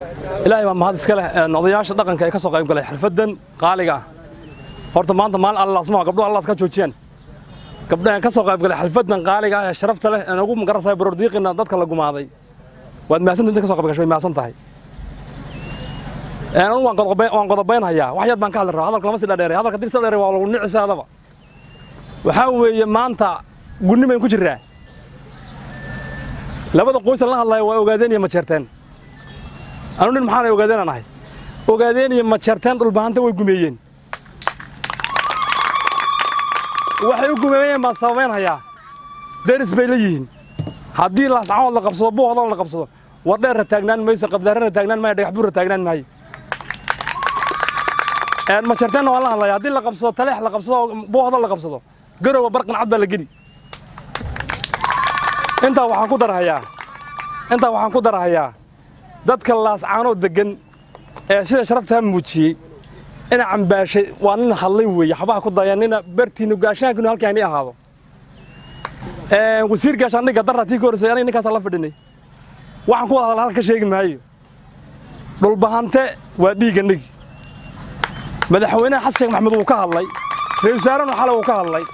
ilaahay baa mahad iska leh odayaasha dhaqanka ee ka soo qayb galay xalfaddan qaaliga ah horta maanta maalin allaasmaa gabdhuhu allaas ka joojiyaan gabdhahan ka soo qayb galay xalfaddan qaaliga ah ee sharafta leh ee ugu magarasay borordiiqina dadka la gumaaday waad mahadsantahay inta ka soo qayb gashay way mahadsan tahay anigu waan qodobayn waan qodobaynhayaa wax yar baan ka hadli rabaa hadalka lama sii dheereeray hadalka dirsa dheeray waa lagu nicisaadaba waxaa weeye maanta gunni bayn ku jirraa labada qoysan la hadlaya waa ogaadeen iyo majeerteen anu nin maxaana ogaadeenaan ahay ogaadeen iyo majeerteen dhulbahanta way gumeeyeen waxay u gumeeyeen baan sababaynhayaa deris bay la yihiin haddii laascahood la qabsado buuhoodoo la qabsado wardheerra taagnaan mayso qabdaarrana taagnaan maayo dhagax buurra taagnaan maayo majeerteenna waan la hadlaya haddii la qabsado taleex la qabsado buuhoodoo la qabsado garowa barqan cad baa la geli intaa waxaan ku darhayaa intaa waxaan ku darhayaa dadka laascaanoo deggan ee sida sharaftaa muujiyey ina cambaashay waa nin hadlay weeye xabaha ku daya nina bartiinu gaashaankinu halkaa ini ahaado wasiir gaashaandhigga darra tii ka horreysay aniga ninkaasaan la fadhinay waxaan ku wada hadla halka ka sheegi maayo dhulbahante waa dhiiggannigi madaxweynaha xasan sheekh maxamed wuu ka hadlay ra-isul wasaarenu xale wuu ka hadlay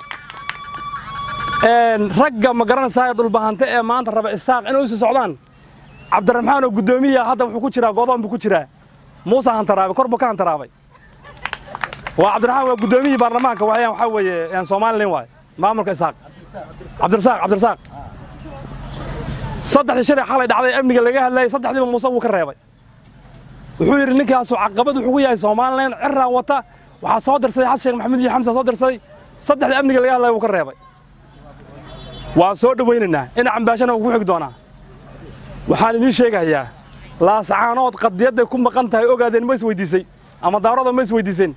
ragga ma garanaysaa dhulbahante ee maanta raba isaaq inay u sii socdaan cabdiraxmaan oo guddoomiya hadda wuxuu ku jiraa godoon buu ku jiraa muuse hantaraabay kor buu ka hantaraabay waa cabdiraxmaan waa guddoomiyihii baarlamaanka waayaan waxaa weeye somalilan waay maamulka isaaq cabdirasaaq cabdirasaaq saddexdii shalay xalay dhacday amniga laga hadlayay saddexdiiba muuse wuu ka reebay wuxuu yidhi ninkaasu caqabad wuxuu ku yahay somalilan cirraa wata waxaa soo dirsaday xasan sheekh maxamuud iyo xamsa soo dirsaday saddexdii amniga laga hadlaya wuu ka reebay waan soo dhowaynaynaa ina cambaashana wuu ku xigi doonaa waxaan idiin sheegayaa laascaanood qadiyadday ku maqan tahay ogaadeen ma is weydiisay ama daarooda ma is weydiiseen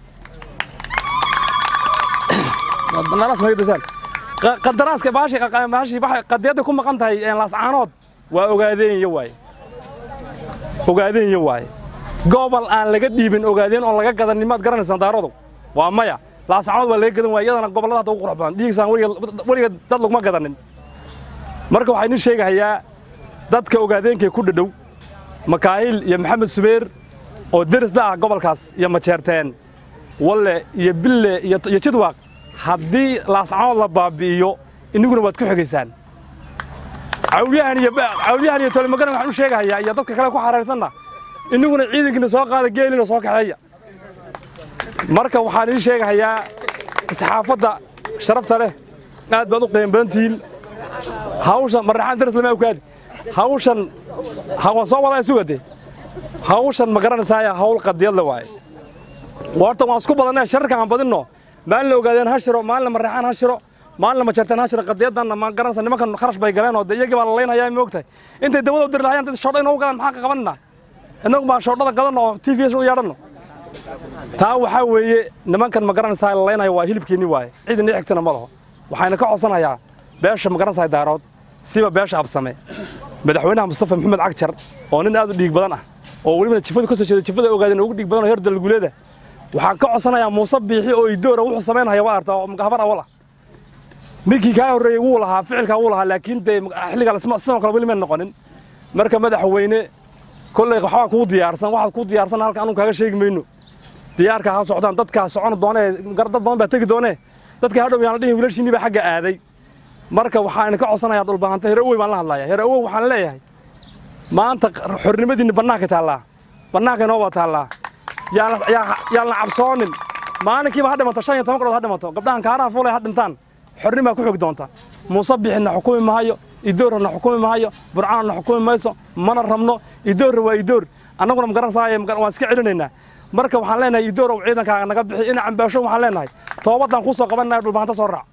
qadaraaska baashi qadiyadday ku maqan tahay laascaanood waa ogaadeen iyo waaye ogaadeen iyo waaye gobol aan laga dhiibin ogaadeen oo laga gadan nimaad garanaysaan daaroodow waa maya laascaanood waa laga gadan waaya iyadana gobollada hadda ugu qurux badan dhiigisaan weliga dad laguma gadanin marka waxaa idiin sheegahayaa dadka ogaadeenkay ku dhadhow makaahil iyo maxamed subeer oo deris la ah gobolkaas iyo majeerteen walle iyo bille iyo jidwaaq haddii laascaanood la baabi'iyo iniguna waad ku xigaysaan cawlyahan iyo cawlyahan iyo tolmagana waxaan u sheegahayaa iyo dadka kale ku xarayrsanna iniguna ciidankiina soo qaada geelina soo kaxeeya marka waxaan idiin sheegahayaa saxaafadda sharafta leh aad baad u qiimo badan tihiin hawshan marraxaan daris lama awkaadi hawshan waan soo wadaa sugade hawshan ma garanaysaaya hawl qadiyadle waaye horta waan isku badannay shararka aan badinno maalin la ogaadeen ha shiro maalin la marraxaan ha shiro maalin la majarteen ha shiro qadiyadanna ma garanaysa nimankan kharash bay galeen oo de iyagii baa la laynhayaa ma ogtahay intay dawada u diri lahayaan dad shoodha inoogu galaan maxaa ka qabanina innagu baan shoodhada gadanno oo t v s u yeedhanno taa waxaa weeye nimankan ma garanaysaa la laynaya waa hilibkeenni waaye ciidan ii xigtana ma laho waxayna ka codsanayaa beesha ma garanaysaa daarood siba beesha absame madaxweynaha mustafa maxamed cagjar oo nin aad u dhiig badan ah oo welibana jifadu ka soo jeeda jifada ogaadeen ugu dhiig badan oo heer dalguleeda waxaan ka codsanayaa muuse biixi oo idoora wuxuu samaynaya waa arta oo habar awal ah ninkii kaa horreeyey wuu lahaa ficilkaa wuu lahaa laakiin dee xilligaa sidoo kale weli ma noqonin marka madaxweyne kolley waxbaa kuu diyaarsan waxaad kuu diyaarsan halka anu kaaga sheegi mayno diyaarka ha socdaan dadkaa socon doonee dad badan baa tegi doonee dadka hadhow yaan la dhihin wiilashiinii baa xagga aaday marka waxaan ka codsanayaa dhulbahanta heer awey baan la hadlayaa heer awow waxaan leeyahay maanta xornimadiinni bannaanka taallaa bannaanka inoo wada taallaa yaan la cabsoonin maalinkiiba ha dhimato shan iyo toban qodhood ha dhimato gabdhahan kaaraha fuulay ha dhintaan xornimaa ku xogi doonta muuse bixinna xukumi mahayo idoorna xukumi mahayo burcaanna xukumi mayso mana rabno idoorra waa idoor annaguna ma garanaysaay waan iska celinaynaa marka waxaan leenahay idoorow ciidankaaga naga bixi ina cambaasho waxaan leenahay toobadaan kuu soo qabanaya dhulbahanta soo raac